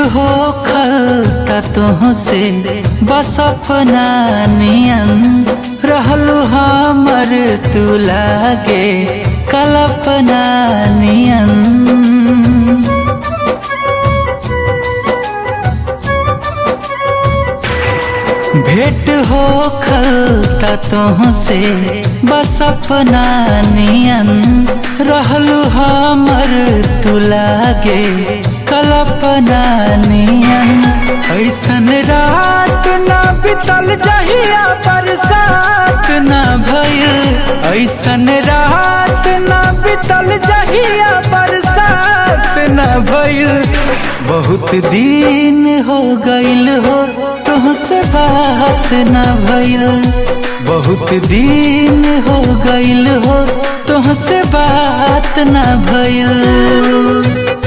हो खलता तुहसे बस अपना नियन रहलू हमर तू लागे कल्पना नियन भेंट हो खलता तुहसे बस अपना नियन रहलू हमर तू लागे कल्पना नियन ऐसन रात ना बितल जहिया बरसात ना भइल ऐसन रात ना बितल जहिया बरसात ना भइल बहुत दिन हो गइल हो तुहसे बात ना भइल बहुत दिन हो गइल हो तुहसे बात ना भइल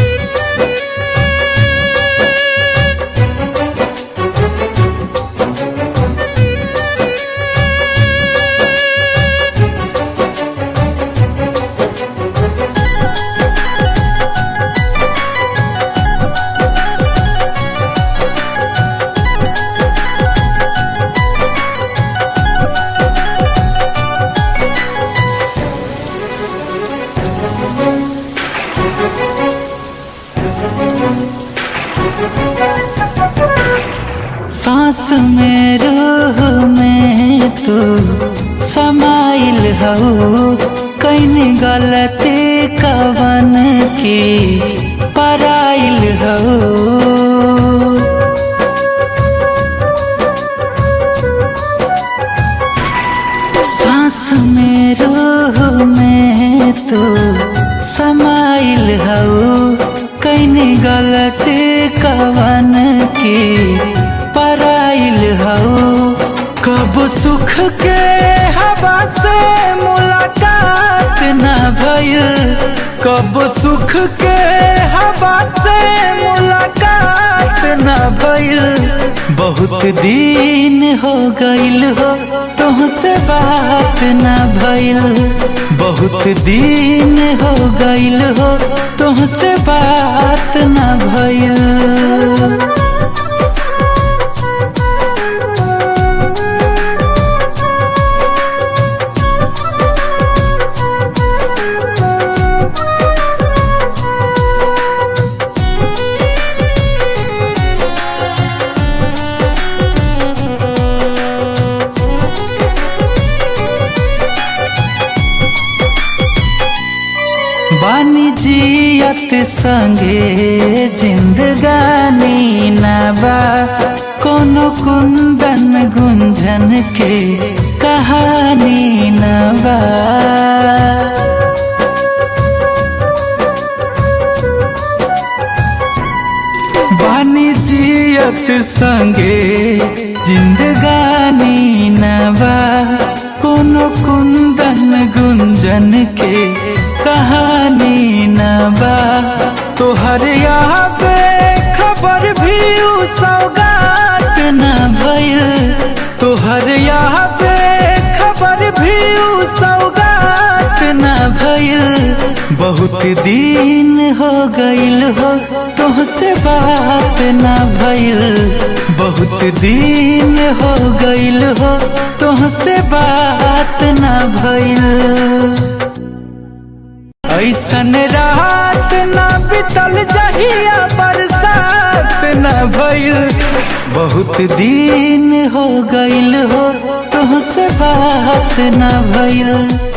सांस में रूह में तू समाइल हो कैन गलती कवन की पराइल हो सांस में रूह में तू समाइल हो कैन गलती कवन की पराइल हो कब सुख के हवा से मुलाकात न भइल कब सुख के हवा से मुलाकात न भइल बहुत दिन हो गइल हो तुहसे बात न भइल बहुत दिन हो गइल हो तुहसे बात न भइल बानी जियत संगे जिंदगानी नबा कोनो कुंदन गुंजन के कहानी नबा बानी जियत संगे जिंदगानी नबा कोनो कुंदन गुंजन के कहानी न बा तोहर यहाँ पे खबर भी उ सौगात न भइल तोहर यहाँ पे खबर भी उ सौगात न भइल बहुत दिन हो गइल हो तुहसे बात न भइल बहुत दिन हो गइल हो तुहसे बात न भइल ऐसन रात न बितल जहिया बरसात न भइल बहुत दिन हो गइल हो तुहसे बात न भइल